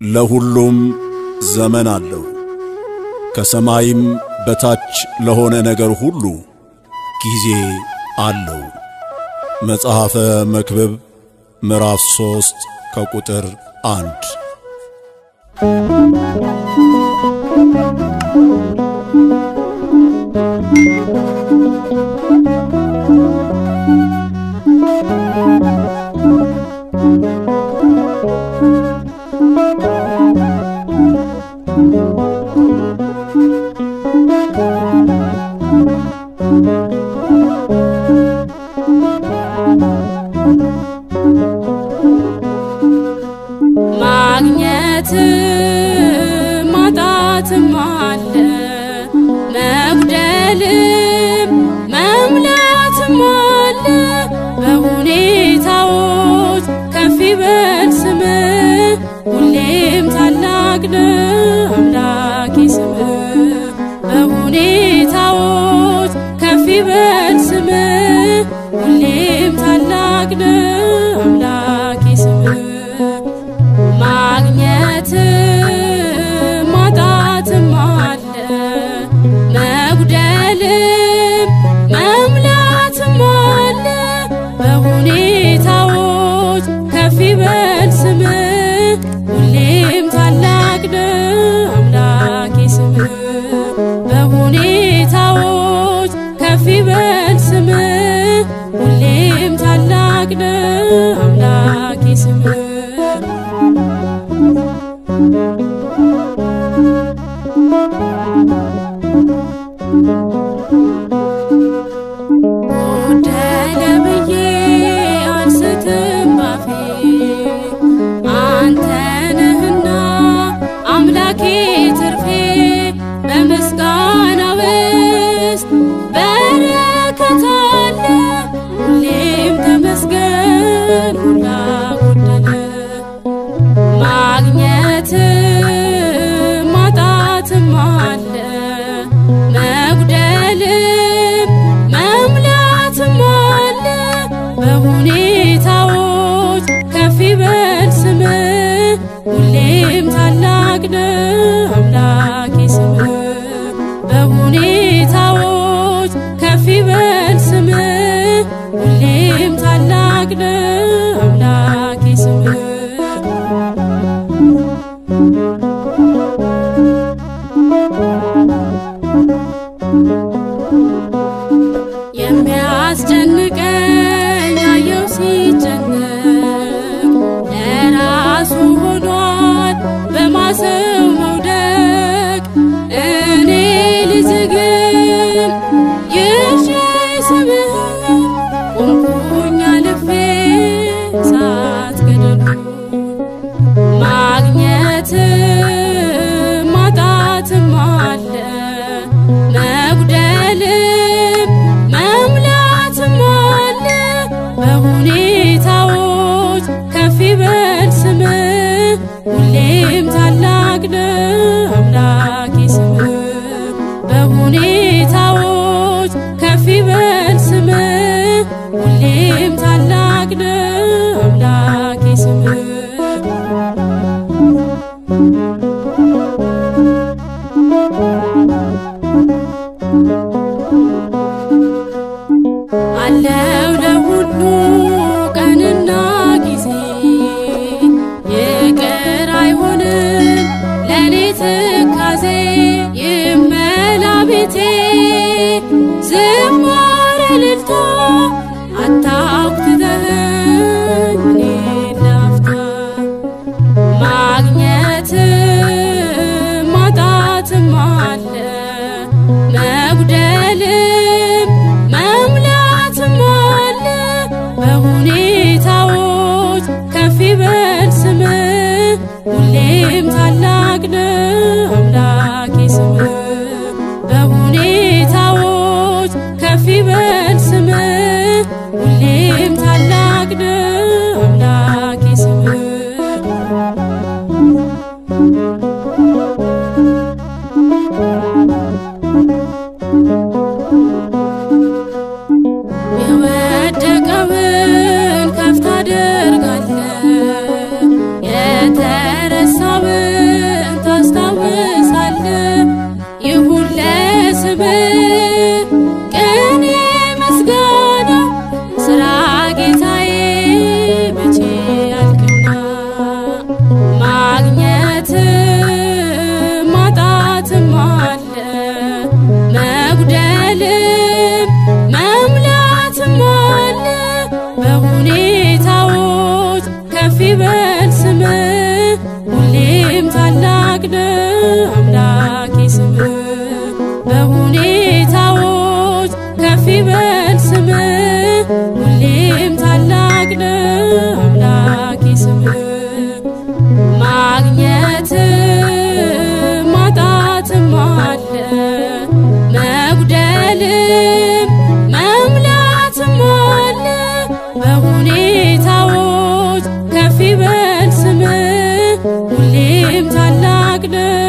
ለሁሉም ዘመን አለው። ከሰማይም በታች ለሆነ ነገር ሁሉ ጊዜ አለው። መጽሐፈ መክብብ ምዕራፍ ሦስት ከቁጥር አንድ ማግኘት ማጣትም አለ መጉደልም መምላትም አለ በሁኔታዎች ከፍ ይበል ስምህ ሁሌም ታላቅ ነው አምላኬ ስምህ በሁኔታዎች ከፍ ይበል ስምህ ሁሌም ታላቅ ነው አምላኬ ስምህ ማግኘት ማጣትም አለ መጉደልም መምላትም አለ በሁኔታዎች ከፍ ይበል ስምህ ሁሌም ታላቅ ነው አምላኬ ስምህ በሁኔታዎች ከፍ ይበል ስምህ ሁሌም ታላቅ ነው አምላኬ ስምህ ጎደለ ብዬ አልስትም ባፌ አንተ ነህና አምላኬ ትርፌ በምስጋና ውስጥ በረከት አለ ሁሌም ተመስገን ሁላ ጎደለ ማግኘት ማጣትም አለ መጉደልም መምላትም አለ በሁኔታዎች ከፍ ይበል ስምህ ሁሌም ታላቅ ነው አምላኬ ስምህ በሁኔታዎች ከፍ ይበል ስምህ ሁሌም ታላቅ ነው አምላኬ ስምህ የሚያስጨንቀኝ አየው ሲጨነቅ ለራሱ ሆኗል በማሰው መውደቅ እኔ ልጅ ግን ይዤ ስምህን ቆምኩኝ አልፌ ሳትገደሉ ማግኘት ማጣትም አለ መጉደልም መምላትም አለ በሁኔታዎች ከፍ ይበል ስምህ ሁሌም ታላቅ ነው አምላኬ ስምህ በሁኔታዎች ከፍ ይበል ስምህ ሁሌም ታላቅ ነው አምላኬ ስምህ አለው ለሁሉ ቀንና ጊዜ ይቅር አይሆንም ለኔ ትካዜ ይመላ ቤቴ ዝማሬ እልልታ አታውክትተኸኝ እኔ ላፍታ ማግኘት ማጣትም አለ መጉደልም መምላትም አለ በሁኔታዎች ከፍ ይበል ስምህ ሁሌም ታላቅ ነው አምላኬ ስምህ በሁኔታዎች ከፍ ይበል ስምህ ሁሌም ታላቅ ነው አምላኬ ስምህ የወደቀውን ከፍ ታደርጋለህ የተረሳ ሐሳብን ታስታውሳለ ይሁን ለስምህ ቅኔ ምስጋና ስራ ጌታዬ መቼ ያልቅና ማግኘት ማጣትም አለ መጉደልም መምላትም አለ በሁኔታዎች ከፍ ይበል ስምህ ሁሌም ታላቅ ነው አምላኬ ስምህ በሁኔታዎች ከፍ ይበል ስምህ ሁሌም ታላቅ ነው አምላኬ ስምህ ማግኘት ማጣትም አለ መጉደልም መምላትም አለ በሁኔታዎች ከፍ ይበል ስምህ ሁሌም ታላቅ ነው